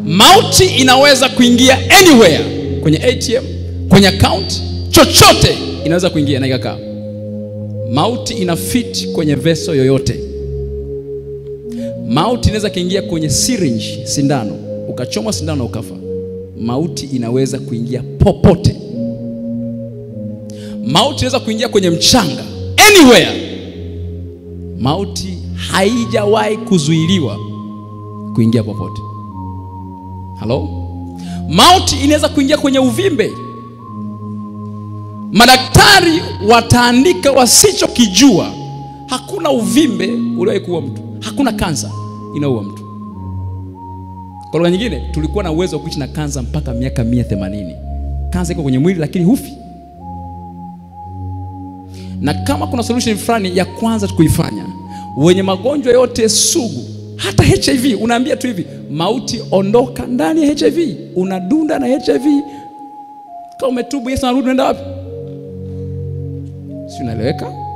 mauti inaweza kuingia anywhere kwenye atm kwenye account chochote inaweza kuingia na ikakaa mauti ina fit kwenye veso yoyote mauti inaweza kuingia kwenye syringe sindano ukachomwa sindano ukafa mauti inaweza kuingia popote mauti inaweza kuingia kwenye mchanga anywhere mauti haijawahi kuzuiliwa kuingia popote halo mauti inaweza kuingia kwenye uvimbe madaktari wataandika wasichokijua hakuna uvimbe uliowahi kuua mtu hakuna kansa inaua mtu kwa lugha nyingine tulikuwa na uwezo wa kuishi na kansa mpaka miaka mia themanini kansa iko kwenye mwili lakini hufi na kama kuna solution fulani ya kwanza kuifanya wenye magonjwa yote sugu hata hiv unaambia tu hivi mauti ondoka ndani ya hiv unadunda na hiv kama umetubu yesu anarudi unaenda wapi si unaeleweka